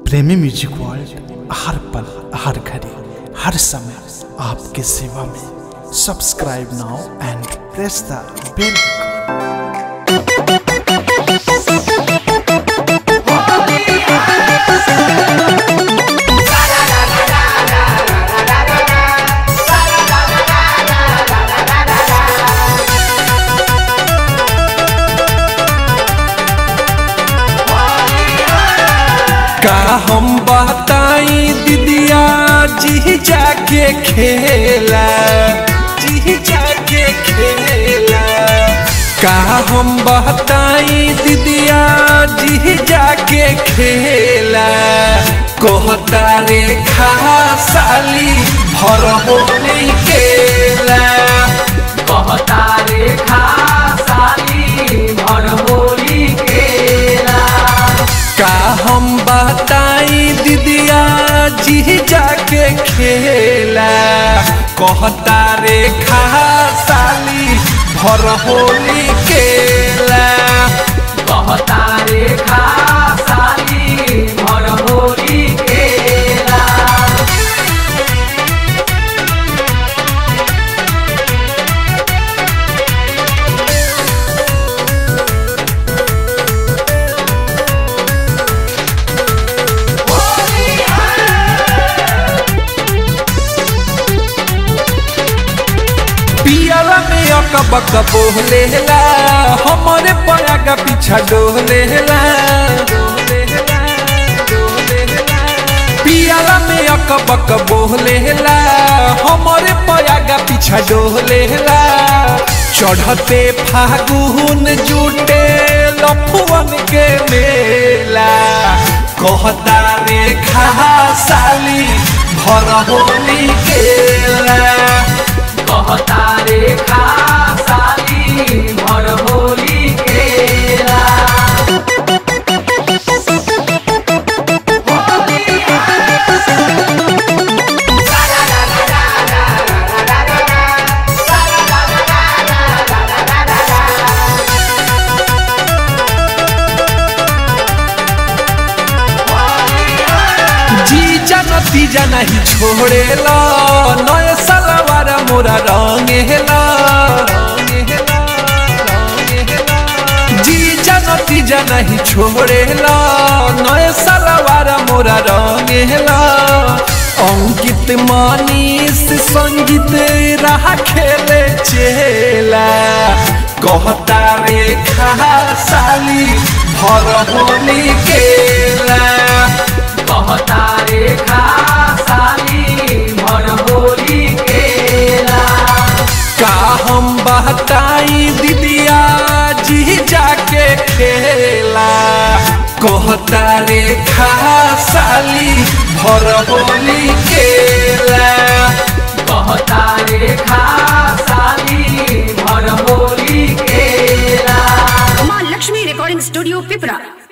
प्रेमी music world हर पल हर घड़ी हर समय आपके सेवा में subscribe now and press the bell का हम बताई दीदिया जी जाके खेला जी जाके खेला का हम बताई दीदिया जी जाके खेला कहता रे खा साली भर होली केला कहता रे खा साली भर होली केला का हम बताई दीदिया जी जाके खेला कहता रे खा साली भर होली केला कहता रे खा साली भर होली केला पियाला में अकबक बोलेला हमारे पया का पीछा डोलेला पियाला में अकबक बोलेला हमारे पया का पीछा डोलेला चढ़ते फागुन जुटे लफुअन के मेला कहता रे खा साली भर होली केला कहता रे खा साली भर होली केला जीजा नतीजा नहीं छोड़ेला नए सलवार मोरा रंगेला जीजा नतीजा नहीं छोड़ेला नए सलवार मोरा रंगेला अंकित मनीष संगीत रहा खेले चेला कहता रे खा साली भर होली केला कहता रे खा साली भर होली केला का हम बहताई दीदिया जी जाके खेला कहता रे खा साली भर होली केला कहता रे खा साली भर होली केला माँ लक्ष्मी रिकॉर्डिंग स्टूडियो पिपरा